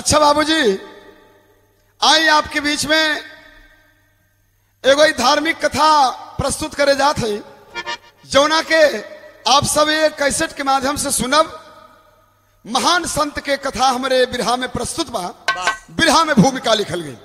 अच्छा बाबूजी आई आपके बीच में एगो ई धार्मिक कथा प्रस्तुत करे जात है जौना के आप सब ये कैसेट के माध्यम से सुनब महान संत के कथा हमारे बिरहा में प्रस्तुत बा बिरहा में भूमिका लिखल गई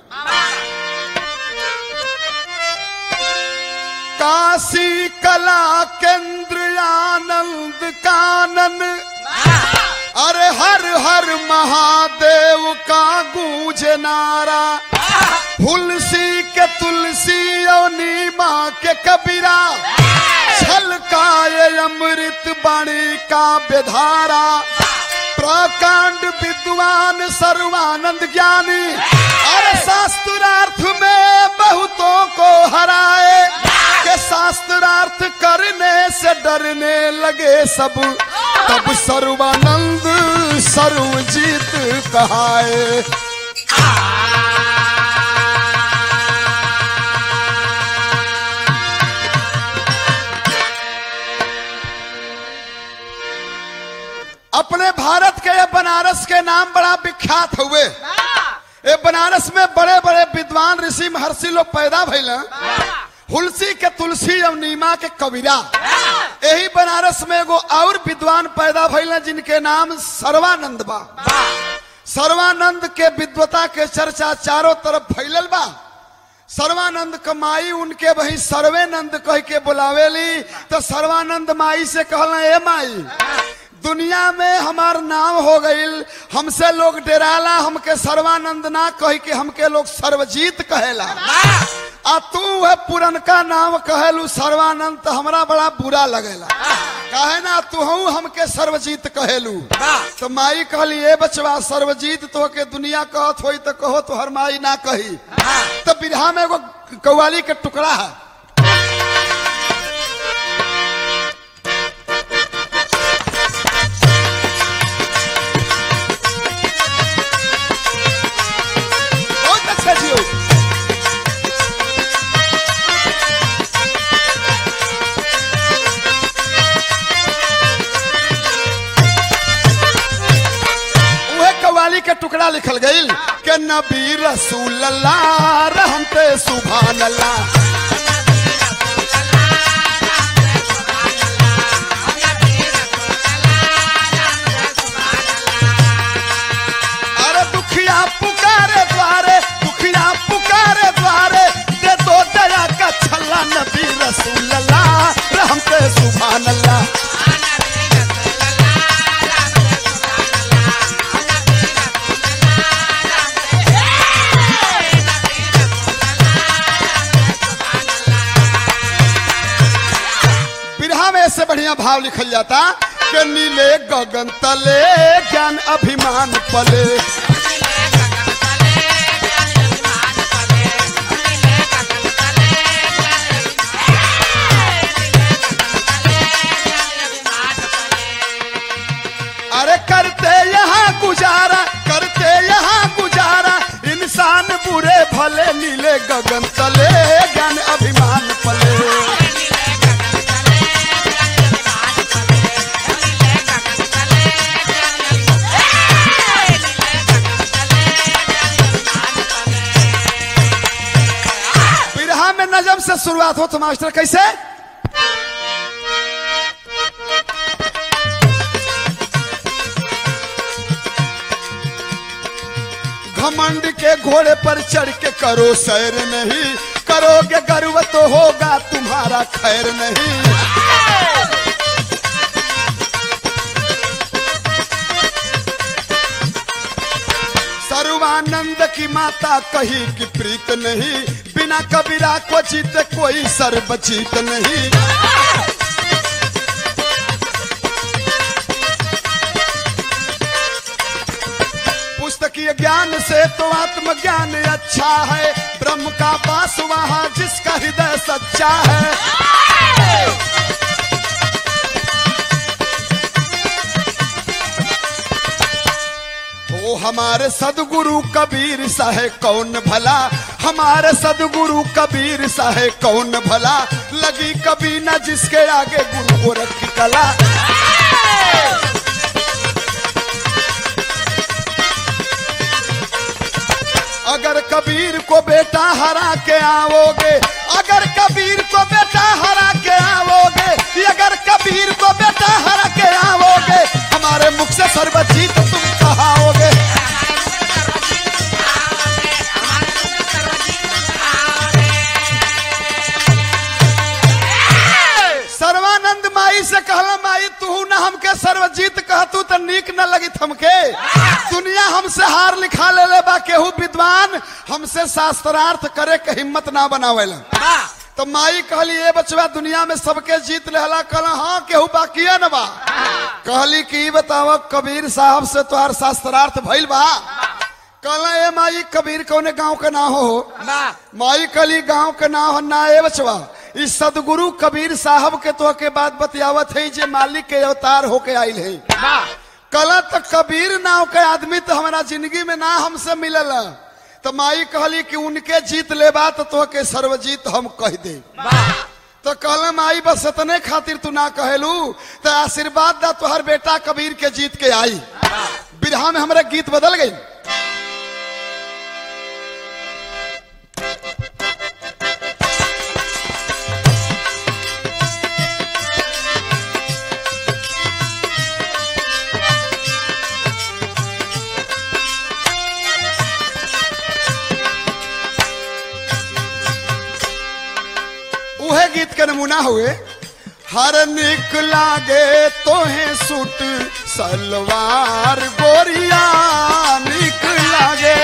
काशी कला केंद्र आनंद कानन अरे हर हर महादेव का गूंज नारा तुलसी के तुलसी और नीमा के कबीरा छलकाए अमृत बाणी का बेधारा प्रकांड विद्वान सर्वानंद ज्ञानी अरे शास्त्रार्थ में बहुतों को हराए के शास्त्रार्थ करने से डरने लगे सब तब सर्वानंद सर्वजीत कहाए अपने भारत के ये बनारस के नाम बड़ा विख्यात हुए ये बनारस में बड़े बड़े विद्वान ऋषि महर्षि लोग पैदा भइल हुलसी के तुलसी और नीमा के कबीरा यही बनारस में एगो और विद्वान पैदा भइल जिनके नाम सर्वानंद बा सर्वानंद के विद्वता के चर्चा चारों तरफ फैलल बा सर्वानंद कमाई उनके वही सर्वेनंद कह के बुलावेली तो सर्वानंद माई से कहला ए माई दुनिया में हमार नाम हो गईल हमसे लोग डेराला हमके सर्वानंद ना कह के हमके लोग सर्वजीत कहेला आ तू है पुरनका नाम कहेलू सर्वानंद तो हमरा बड़ा बुरा लगेला कहे ना तू हमके सर्वजीत कहेलू तो माई कहली ए बचवा सर्वजीत तो के दुनिया कहत होई तो कहो तो हर माई ना कही तो बिरहा में एगो कव्वाली के टुकड़ा है बहुत अच्छा जी हो। उहे कवाली के टुकड़ा लिखल गईल के नबी रसूल अल्लाह रहमते सुभान अल्लाह अरे दुखिया पुकारे द्वारे दुखिया पुकारे द्वारे दे दो दया का छल्ला नबी रसूल अल्लाह रहमते सुभान अल्लाह बिरहा में इससे बढ़िया भाव लिखल जाता कि नीले गगन तले ज्ञान अभिमान पले अरे करते यहाँ गुजारा करते यहाँ गुजारा इंसान बुरे भले नीले गगन तले ज्ञान अभिमान पले बिरहा में नजम से शुरुआत हो तो मास्टर कैसे घमंड के घोड़े पर चढ़ के करो सैर नहीं करोगे गर्व तो होगा तुम्हारा खैर नहीं सर्वानंद की माता कही कि प्रीत नहीं बिना कबीरा को जीते कोई सर्वजीत नहीं पुस्तकीय ज्ञान से तो आत्मज्ञान अच्छा है ब्रह्म का पास वहाँ जिसका हृदय सच्चा है ओ हमारे सदगुरु कबीर साहे कौन भला हमारे सदगुरु कबीर साहे कौन भला लगी कभी न जिसके आगे गुरु गोरख की कला कबीर को बेटा हरा के आओगे अगर कबीर को बेटा हरा के आओगे अगर कबीर को बेटा हरा के आओगे हमारे मुख से सर्वजीत तुम कहाओगे सर्वानंद माई से कहला माई तू न हमके सर्वजीत कहतू तो नीक न लगी हमके दुनिया हमसे हार लिखा ले ले बा केहू विद्वान हमसे शास्त्रार्थ करे के हिम्मत ना बनावेला तो माई कहली ए बचवा दुनिया में सबके जीत लेहला कहला हाँ केहू बाकी न बा कहली कि ई बताव कबीर साहब से तोहार शास्त्रार्थ भइल बा कहला ए माई कबीर कौने गांव के ना हो माई कली गांव के ना हो ना ए बचवा इस सदगुरु कबीर साहब के तो के बात बतियावत है जे मालिक के अवतार होके आइल है कला तो कबीर नाव के आदमी तो हमारा जिंदगी में ना हमसे मिलल तो माई कहली कि उनके जीत लेबा तो तो के सर्वजीत हम कह दे तो कहल माई बस इतने खातिर तू ना कहलू तो आशीर्वाद दा तोहर बेटा कबीर के जीत के आई बिरहा में हमारे गीत बदल गई उहे गीत के नमूना हुए हर निक लागे तोहे सूट सलवार गोरिया निक लागे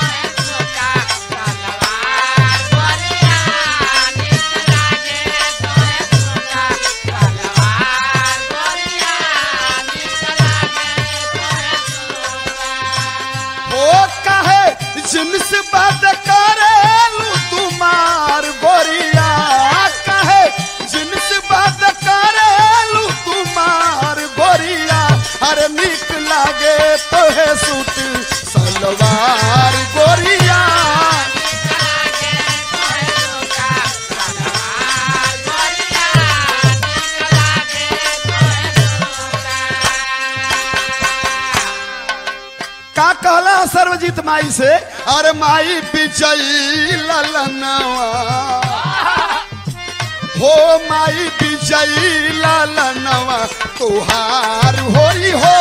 हो कहे जिनस बात करेलू तुम्हार गोरिया कहे जिनस बात करेलू तुम्हार गोरिया अरे निक लागे तोहे सूट सलवार गोरिया का कहला सर्वजीत माई से अरे माई विजयी ललनवा हो माई विजयी ललनवा तुहार होई हो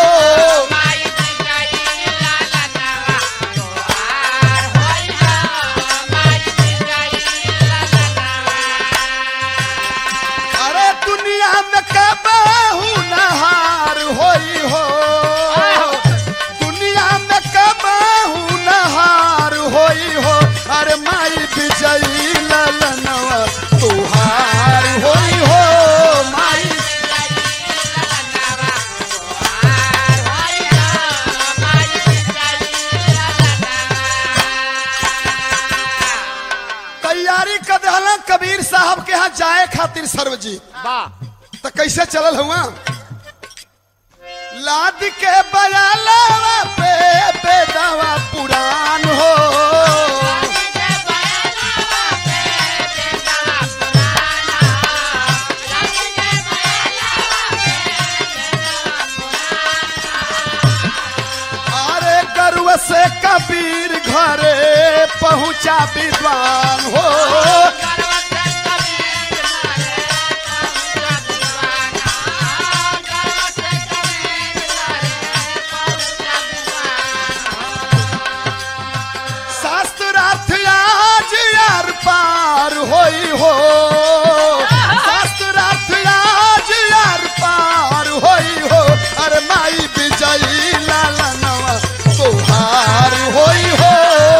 अरे दुनिया में कबाहू नहार होई हो दुनिया में कबाहू नहार होई हो अरे माई विजयी ललनवा तुहार होई हो माई तैयारी कर दहला कबीर साहब के यहाँ जाए खातिर सर्वजीत तो कैसे चलल हुआ लाद के बयालावा पे बेदावा पुरान हो अरे गरुआ से कबीर घरे पहुंचा विद्वान हो शास्त्रार्थ आज यार पार होई हो शास्त्रार्थ आज यार पार होई हो अरे माई विजयी लालनवा तुहार होई हो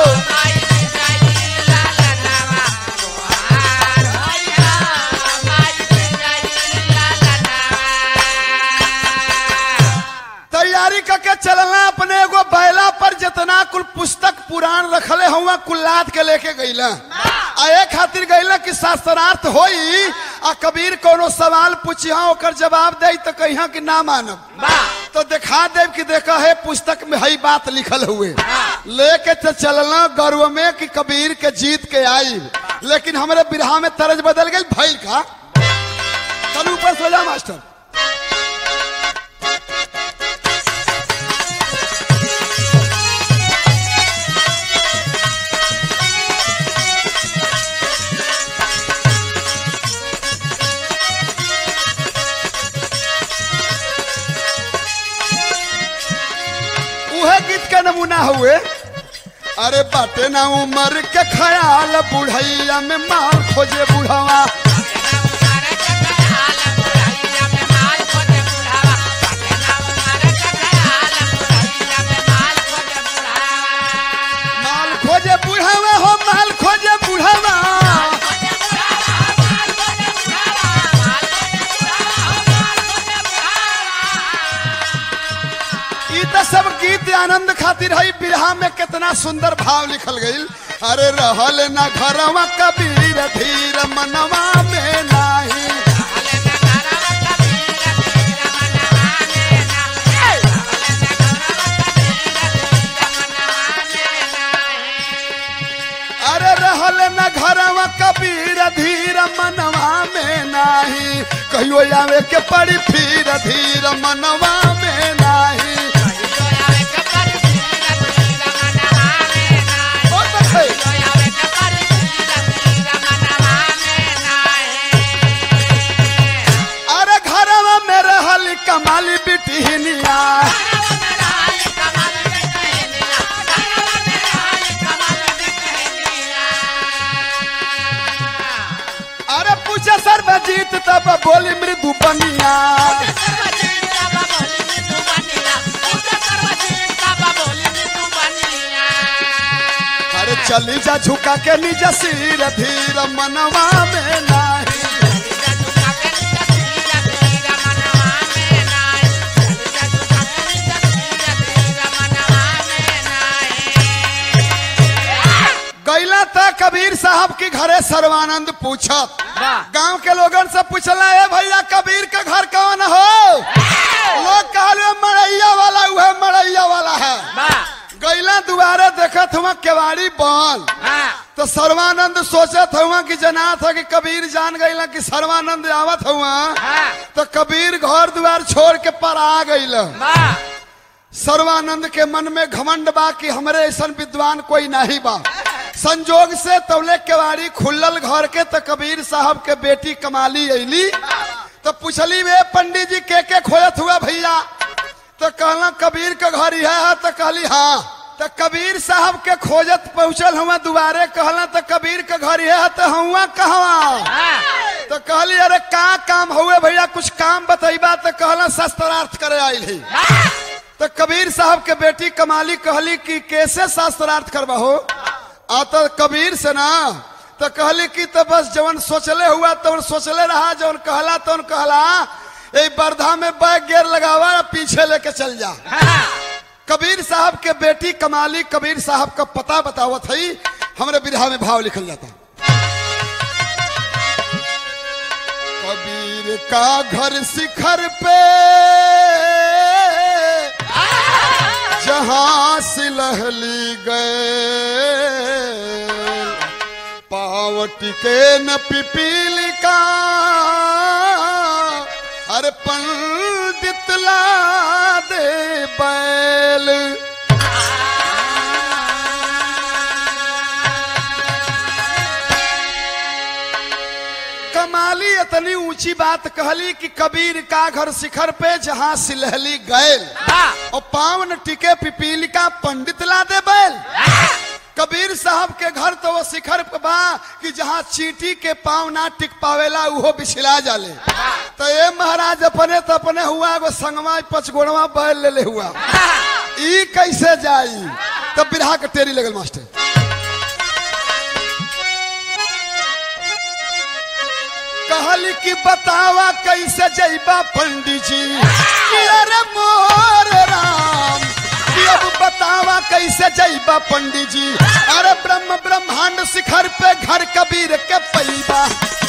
तैयारी करके चलना अपने एगो बैला पर जितना कुल पुस्तक पुराण रखले हुआ कुल लाद के लेके गईला आ ए खातिर गईला कि शास्त्रार्थ होई आ कबीर कोनो सवाल पूछिया ओकर जवाब दे तो कहिया कि ना मानब तो दिखा देव कि देखा है पुस्तक में हई बात लिखल हुए लेके तो चलना गर्व में कि कबीर के जीत के आई लेकिन हमारे बिरहा में तरज बदल गई भैल का चल ऊपर सो जा मास्टर के नमूना हुए अरे बाटे ना उमर के ख्याल बुढ़ैया में माल खोजे बुढ़वा माल खोजे बुढ़वा हो माल खोजे बुढ़वा ई तो सब गीत आनंद खातिर है बिरहा में कितना सुंदर भाव लिखल गईल अरे रहल ना घरवा कबीर धीर मनवा में नाही अरे रहल न घरवा कबीर धीर मनवा में नाही कहियो आवे के पड़ी फिर धीर मनवा में नाही ओ देखै, अरे घरवा में रहल कमाली बिटिहनिया अरे पूछे सर्वजीत तब बोली मृदु बनिया अरे चली जा झुका के निज सिर धीर मनवा में नाही गैला था कबीर साहब के घरे सर्वानंद पूछत गांव के लोगन से पूछला है भैया कबीर का घर कौन हो लोग कहले मड़ैया वाला वह मड़ैया वाला है गैला दुआरे देखत हुआ केवाड़ी बंद तो सर्वानंद सोचत हुआ कि जना था कि कबीर जान गईला कि सर्वानंद आवत हुआ तो कबीर घर द्वार छोड़ के पर आ गईल सर्वानंद के मन में घमंड बा कि हमरे ऐसा विद्वान कोई नहीं बा संजोग से तौले केवाड़ी खुलल घर के तो कबीर साहब के बेटी कमाली अली तो पूछली वे पंडित जी के के खोजत हुआ भैया तो कहला कबीर के घर यह है तो कहली हाँ तो कबीर साहब के खोजत पहुंचल हुआ दुबारे कहला तो कबीर के घर यह है तो हुआ कहवा तो कहली अरे का काम हुए भैया कुछ काम बतैबा तो कहला शस्त्रार्थ करे आयल ही तो कबीर साहब के बेटी कमाली कहली कि कैसे शास्त्रार्थ करवा हो आ तो कबीर से ना तो कहली कि तो बस जवन सोचले हुआ तवन सोचले रहा जवन कहला तवन कहला ए बरधा में बैग गेर लगावा और पीछे लेके चल जा कबीर साहब के बेटी कमाली कबीर साहब का पता बतावत है हमरे बिरहा में भाव लिखल जाता कबीर का घर शिखर पे जहां सिलहली गए पावट के न पिपील का अरे पंडित ला दे बैल कमाली इतनी ऊंची बात कहली कि कबीर का घर शिखर पे जहां सिलहली गैल और पावन टिके पिपील का पंडित ला दे बैल कबीर साहब के घर तो वो शिखर पे बा कि जहाँ चींटी के पाँव ना टिक पावेला उहो बिछला जाले तो ये महाराज अपने तो अपने हुआ एगो संगवा पचगोड़वा बैल ले ले हुआ ई कैसे जाई तब बिरहा के टेरी लगल मास्टर कहली कि बतावा कैसे जैबा पंडित जी कि अरे मोर राम कि अब बतावा कैसे जैबा पंडित जी अरे ब्रह्म ब्रह्मांड शिखर पे घर कबीर के पैबा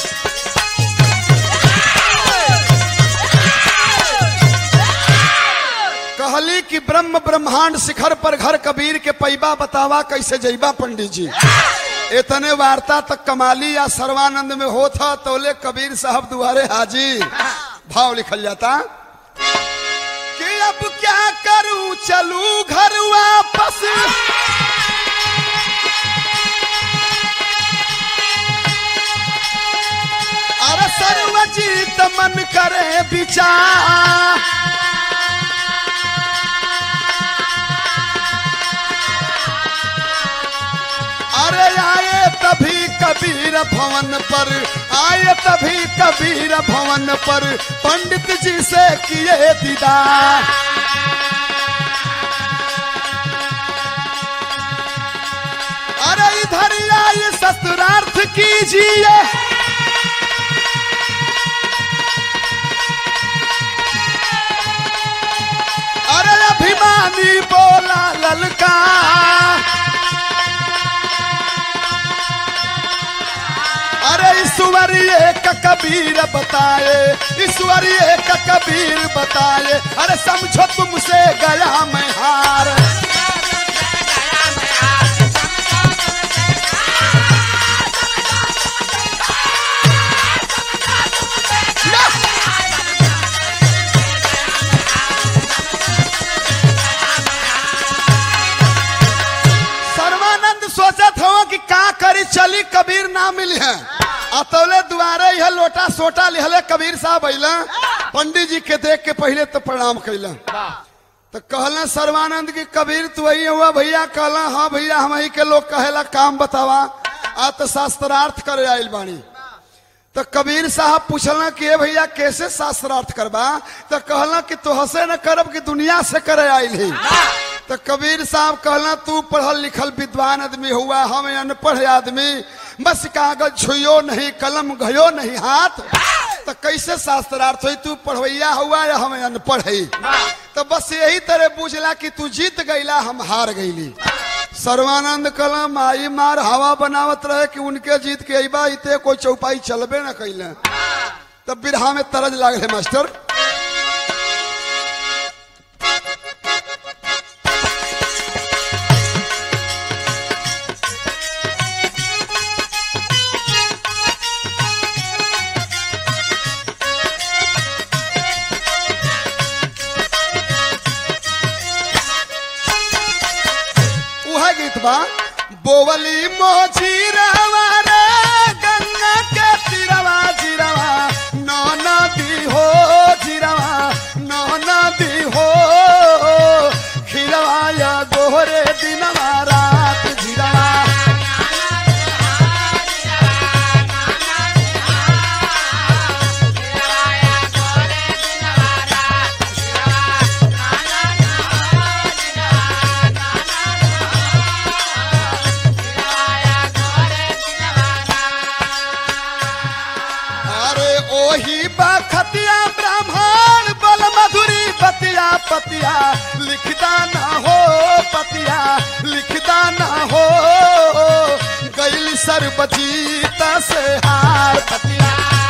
कहली कि ब्रह्म ब्रह्मांड शिखर पर घर कबीर के पैबा बतावा कैसे जैबा पंडित जी इतने वार्ता तक कमाली या सर्वानंद में हो था तोले कबीर साहब दुआरे हाजिर भाव लिखल जाता कि अब क्या करूं चलू घर वापस अरे सर्वजीत मन करे विचार कबीर भवन पर पंडित जी से किए दीदार अरे इधर आइए शस्त्रार्थ कीजिए अरे अभिमानी बोला ललका अरे ईश्वरीय का कबीर बताए ईश्वरीय का कबीर बताए अरे समझो तुमसे गया मैं हार सर्वानंद सोचत हो कि का करी चली कबीर ना मिली है अतौले दुआरे यह लोटा सोटा लिहले कबीर साहब अइला पंडित जी के देख के पहले तो प्रणाम कैला तो कहला सर्वानंद की कबीर तू वही हुआ भैया कहला हाँ भैया हम ही के लोग कहेला काम बतावा आ तो शास्त्रार्थ करे आइल बानी तो कबीर साहब पूछला कि ए भैया कैसे शास्त्रार्थ करबा तो कहला कि तो हसे न करब कि दुनिया से करे आइल ही तो कबीर साहब कहला तू पढ़ल लिखल विद्वान आदमी हुआ हम अनपढ़ आदमी बस कागज छुयो नहीं कलम गयो नहीं हाथ तो कैसे शास्त्रार्थ हुई तू पढ़वैया हुआ या हम अनपढ़ है तो बस यही तरह बुझला कि तू जीत गईला हम हार गईली सर्वानंद कलम आई मार हवा बनावत रहे कि उनके जीत के अबा इते कोई चौपाई चलबे न कैले तब बिरहा में तरज लागले मास्टर उहा गीत बा बोवली मोची रवा रे गंगा के तिरवा जिरवा नौ नदी हो जिरवा नौ नदी हो खिरवा या गोहरे दिनवा रात जिरवा अरे ओही बखतिया ब्राह्मण बल मधुरी बतिया पतिया लिखदा ना हो पतिया लिखदा ना हो गैल सरबजीत से हार पतिया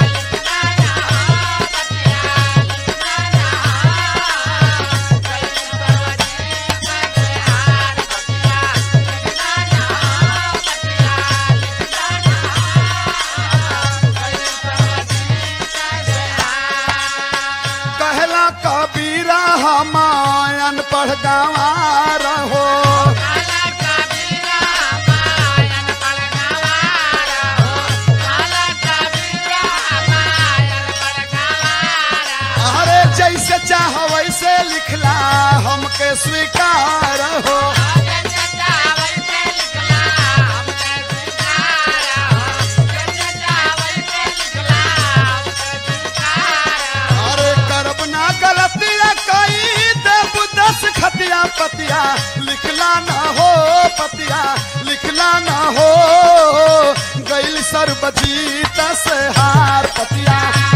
कहला कबीरा हमायन पढ़ गंवार हो अरे जैसे चाह वैसे लिखला हमके स्वीकार हो अरे करब ना गलतिया कई देव दस खतिया पतिया लिखला ना हो पतिया लिखला ना हो गैल सर्वजीत से हार पतिया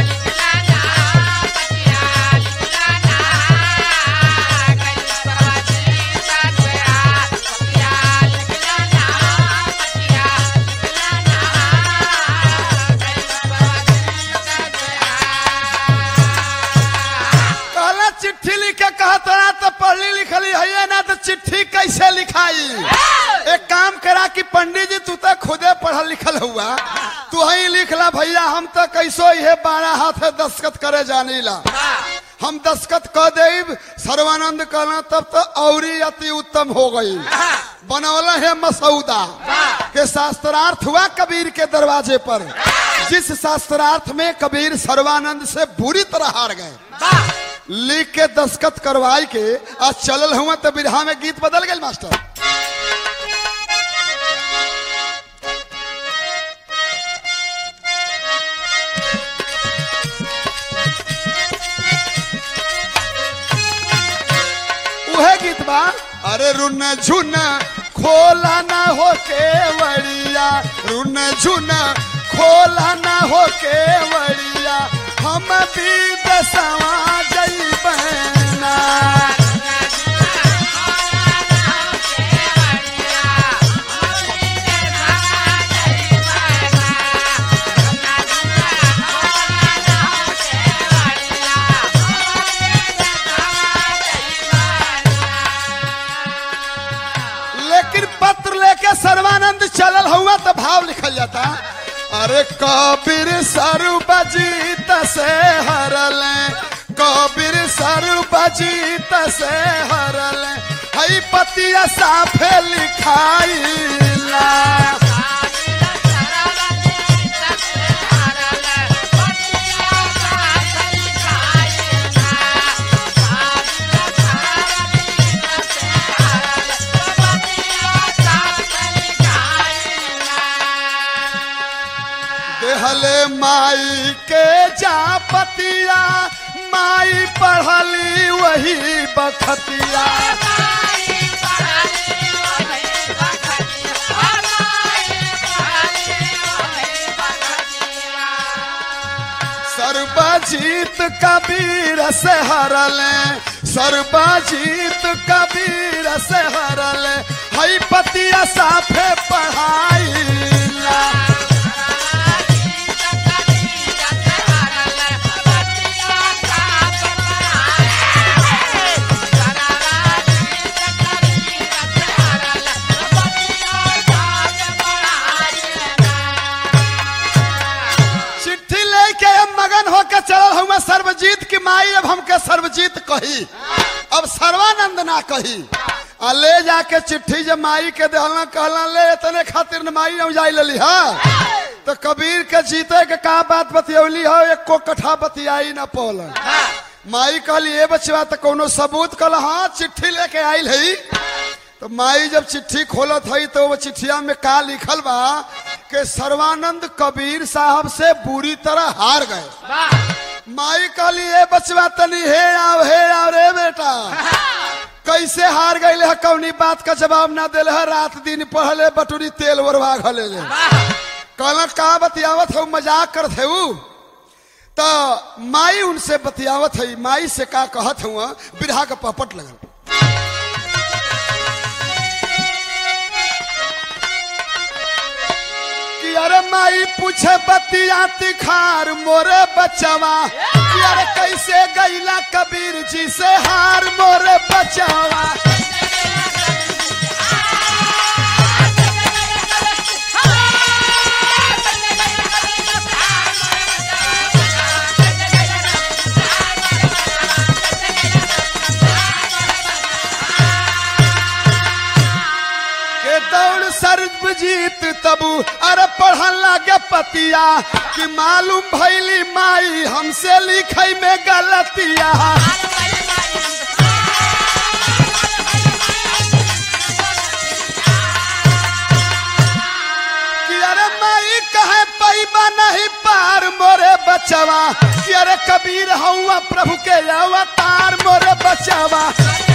कहला चिट्ठी लिख के कहत रहा तो पढ़ली लिखली है ना तो चिट्ठी कैसे लिखाई एक काम करा कि पंडित जी तू तो खुदे पढ़ल लिखल हुआ तू ही लिखला भैया हम तो कैसो ये बारह हाथ दस्खत करे जानी ला हम दस्खत कह देब सर्वानंद कहना तब तो औरी अति उत्तम हो गई बनौला है मसौदा के शास्त्रार्थ हुआ कबीर के दरवाजे पर जिस शास्त्रार्थ में कबीर सर्वानंद से बुरी तरह हार गए लिख के दस्खत करवाई के आज चलल हुआ तो बिरहा में गीत बदल गए मास्टर उहे गीत बा अरे रुन झुन खोला ना हो केवड़िया रुन झुन खोला ना हो केवड़िया हम भी दसवा जइबना लेकिन पत्र लेके सर्वानंद चलल हुआ तो भाव लिखल जाता अरे कबीर सर्वजीत से हरल कबीर सर्वजीत से हरल हई पतिया साफे लिखाइला देहले माई के जा पतिया माई पढ़ली वही बखतिया सर्वजीत कबीर से हरले सर्वजीत कबीर से हरले हई पतिया साफे पढ़ाईला चिट्ठी लेके अब मगन होके चलल हुआ सर्वजीत की माई अब हमके सर्वजीत कही अब सर्वानंद ना कही आ ले जाके चिट्ठी जब माई के देहला कहला ले इतने खातिर न माई हम जाई लेली हा तो कबीर के जीते के का बात बतियौली हो एक को कठा बतियाई न पौलन माई कहली ए बचवा तो कोनो सबूत कल हाँ चिट्ठी लेके आइल है तो माई जब चिट्ठी खोलत हई तो वो चिट्ठिया में का लिखल बा कि सर्वानंद कबीर साहब से बुरी तरह हार गए माई कहली ए बचवा तनी हे आओ हे आओ रे बेटा कैसे हार गई है कौनी बात का जवाब ना दिल है रात दिन पहले बटुरी तेल वरवा घले ले कहला का बतियावत हो मजाक करत है ऊ तो माई उनसे बतियावत है माई से का कहत हुआ बिरहा का पपट लगल कि अरे माई पूछे बतिया तिखार मोरे बचवा कि अरे कैसे गईला कबीर जी से हार मोरे बचवा के दौड़ सर्वजीत तबू अरे पढ़न लागे पतिया कि मालूम भैली माई हमसे लिखई में गलतिया कि अरे माई कहे पैबा नहीं पार मोरे बचवा कि अरे कबीर हौआ प्रभु के अवतार मोरे बचवा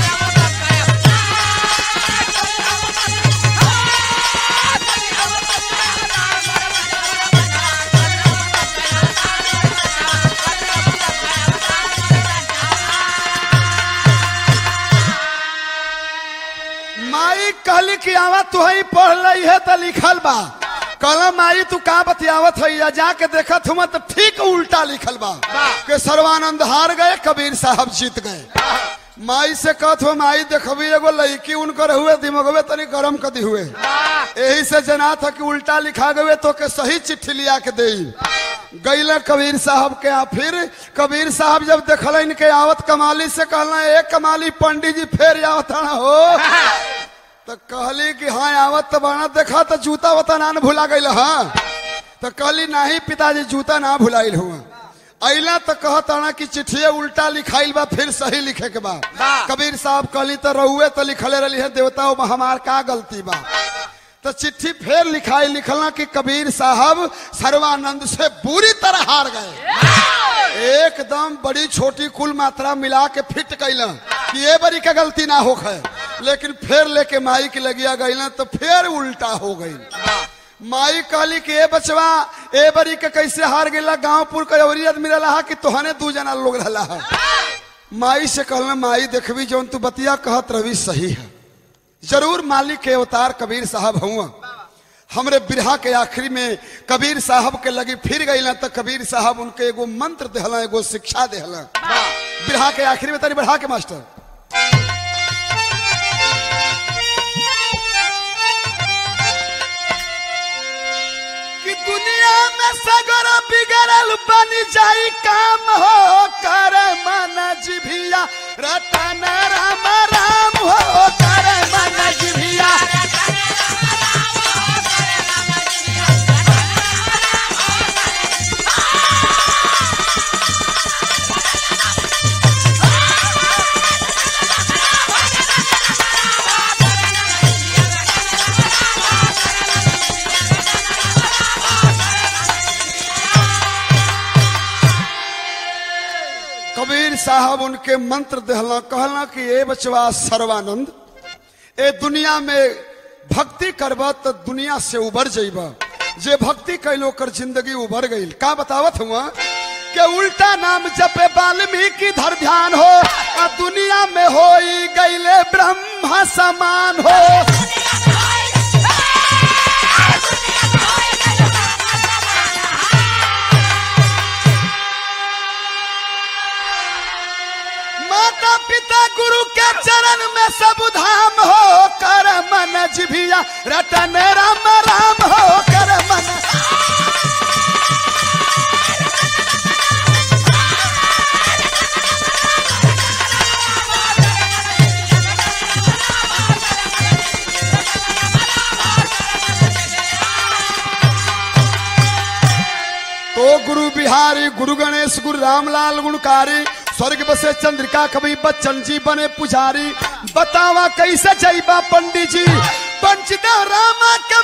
माई कहली कि आवा तू ही पढ़ लई है तो लिखल बा कहला माई तू का बतियावत है या जाके देखत हुआ तो ठीक उल्टा लिखल बा के सर्वानंद हार गए कबीर साहब जीत गए माई से कहत हो माई देखबी एगो लड़की उनकर हुए दिमगवे तनी गरम कदी हुए यही से जना था कि उल्टा लिखा गए तो के सही चिट्ठी लिया के दे गईले कबीर साहब के यहाँ फिर कबीर साहब जब देखल के आवत कमाली से कहला ए कमाली पंडित जी फेर आवत ना हो तो कहली कि हाँ आवत तो बना देखा तो जूता वता ना न भुला गई हाँ तो कहली नहीं पिताजी जूता ना भुलाइल हुआ अला तो कहता कि चिट्ठिए उल्टा लिखाइल बा फिर सही लिखे के बा कबीर साहब कहली तो रहुए तो लिखले रही है देवता में हमार का गलती बा तो चिट्ठी फिर लिखाई लिखला कि कबीर साहब सर्वानंद से बुरी तरह हार गए एकदम बड़ी छोटी कुल मात्रा मिला के फिट कैल कि ये बरी का गलती ना हो है लेकिन फिर लेके माई की लगिया गई ना तो फिर उल्टा हो गई माई कहली कि ए बचवा ए बरी के कैसे हार गेला गांवपुर के अवरी आदमी रहा कि तोहने दू जना लोग रहा है माई से कहला माई देखबी जौन तू बतिया कहत रवि सही है जरूर मालिक के अवतार कबीर साहब हुआ हमरे बिरहा के आखिरी में कबीर साहब के लगी फिर गई ना तो कबीर साहब उनके एगो मंत्र देहला एगो शिक्षा देहला बिरहा के आखिरी में तनी बढ़ा के मास्टर कि दुनिया में सगर बिगड़ल बन जाई काम हो कर मन जिभिया रतन राम राम हो कर मन जिभिया कबीर साहब उनके मंत्र दहला कहला कि ए बचवा सर्वानंद ए दुनिया में भक्ति करब तो दुनिया से उबर जइब जे भक्ति कैलो कर जिंदगी उबर गई का बतावत हुआ के उल्टा नाम जपे वाल्मीकि धर ध्यान हो आ दुनिया में हो गईले ब्रह्म समान हो माता पिता गुरु के चरण में सब धाम हो कर मन जिभिया रटन राम राम हो कर मन तो गुरु बिहारी गुरु गणेश गुरु रामलाल गुणकारी स्वर्ग बसे चंद्रिका कवि बच्चन जी बने पुजारी बतावा कैसे जईबा पंडित जी पंचदा रामा के